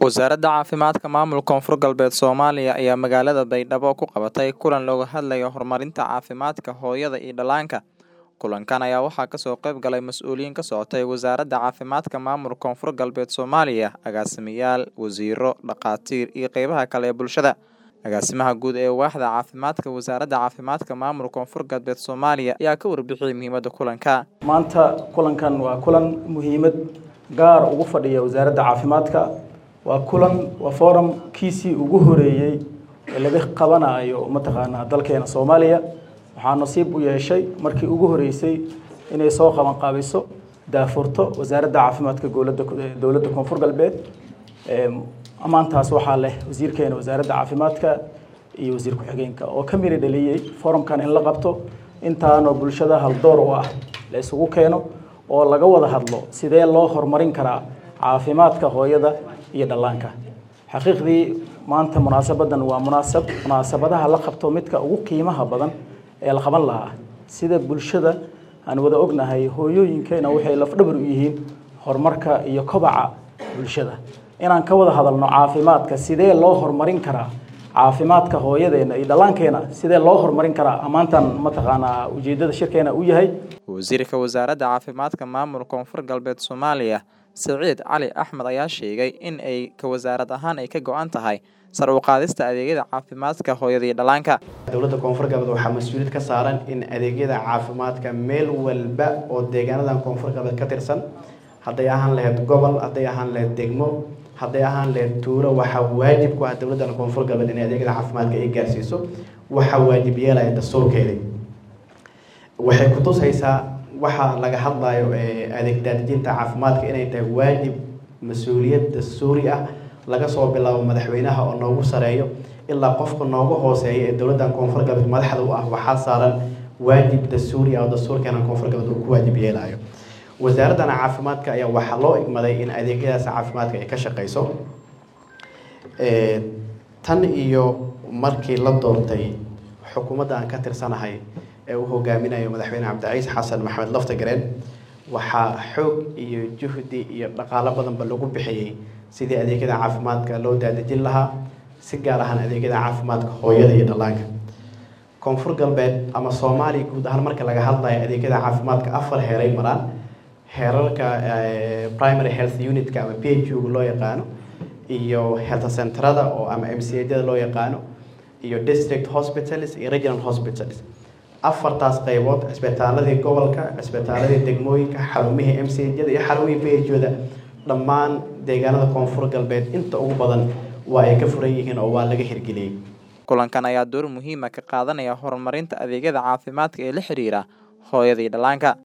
Wasaaradda Caafimaadka Maamulka Koonfur Galbeed Soomaaliya ayaa magaalada Baydhabo ku qabatay kulan looga hadlayo horumarinta caafimaadka hooyada iyo dhallaanka. Kulankan ayaa waxaa kasoo qayb galay mas'uuliyiin ka socotay Wasaaradda Caafimaadka Maamulka Koonfur Galbeed Soomaaliya, agaasimayaal, wasiirro, dhakhaatiir iyo qeybaha kale ee bulshada. Agaasimaha guud ee waaxda caafimaadka Wasaaradda Caafimaadka Maamulka Koonfur Galbeed Soomaaliya ayaa ka warbixiyay muhiimadda kulanka. maanta kulankan waa kulan muhiimad gaar ugu fadhiya wasaaradda caafimaadka waa kulan waa forum kiisii ugu horeeyey ee laga qabanayo mataqaanaa dalkeena soomaaliya waxaa nasiib u yeeshay markii ugu horeysay inay soo qaban qaabiso daafurto wasaaradda caafimaadka dowladda dowladda koonfur galbeed ammaantaas waxaa leh wasiirkeena wasaaradda caafimaadka iyo wasiir ku-xigeenka oo ka miri dhaliyey forumkan in la qabto intaanoo bulshada haldoor u ah la isugu keeno oo laga wada hadlo sidee loo horumarin karaa caafimaadka hooyada iyo dhallaanka xaqiiqdii maanta munaasabadan waa munaasab munaasabadaha la qabto midka ugu qiimaha badan ee la qaban lahaa sida bulshada aan wada ognahay hooyooyinkeena waxay lafdhabar u yihiin horumarka iyo kobaca bulshada inaan ka wada hadalno caafimaadka sidee loo horumarin karaa caafimaadka hooyadeena iyo dhallaankeena sidee loo horumarin karaa ammaantan mataqaanaa ujeedada shirkeena u yahay Wasiirka Wasaaradda Caafimaadka Maamulka Koonfur Galbeed Soomaaliya, Siciid Cali Axmed ayaa sheegay in ay ka wasaarad ahaan ay ka go'an tahay sar u qaadista adeegyada caafimaadka hooyada iyo dhallaanka. dowladda koonfur galbeed waxaa mas-uuliyad ka saaran in adeegyada caafimaadka meel walba oo deegaanadan koonfur galbeed ka tirsan hadday ahaan lahayd gobol hadday ahaan lahayd degmo hadday ahaan lahayd tuuro waxaa waajib ku ah dowladdan koonfur galbeed in adeegyada caafimaadka ay gaarsiiso waxaa waajib yeelaya dastuurkeedii waxay kutusaysaa waxaa laga hadlayo adeeg daadijinta caafimaadka inay tahay waajib mas-uuliyad dastuuri ah laga soo bilaabo madaxweynaha oo noogu sareeyo ilaa qofka noogu hooseeya ee dowladdan koonfur galbeed madaxda u ah waxaa saaran waajib dastuuri ah oo dastuurkeena koonfur galbeed uu ku waajib yeelayo wasaaraddan caafimaadka ayaa waxaa loo igmaday in adeegyadaas caafimaadka ay ka shaqeyso tan iyo markii la doortay xukuumadda aan ka tirsanahay ee uu hogaaminayo madaxweyne cabdiciis xasan maxamed laftagareen waxaa xoog iyo juhdi iyo dhaqaalo badanba lagu bixiyey sidii adeegyada caafimaadka loo daadejin lahaa si gaar ahaan adeegyada caafimaadka hooyada iyo dhallaanka koonfur galbeed ama soomaaliya guud ahaan marka laga hadlayo adeegyada caafimaadka afar heeray maraan heerarka primary health unitka ama p h u loo yaqaano iyo health centerada oo ama m c da loo yaqaano iyo district hospitals iyo regional hospitals afartaas qaybood cisbitaaladii gobolka cisbitaaladii degmooyinka xarumihii m c da iyo xarumihii p h da dhammaan deegaanada koonfur galbeed inta ugu badan waa ay ka furan yihiin oo waa laga hirgeliyey Kulankan ayaa door muhiim ah ka qaadanaya horumarinta adeegyada caafimaadka ee la xiriira hooyada iyo dhallaanka.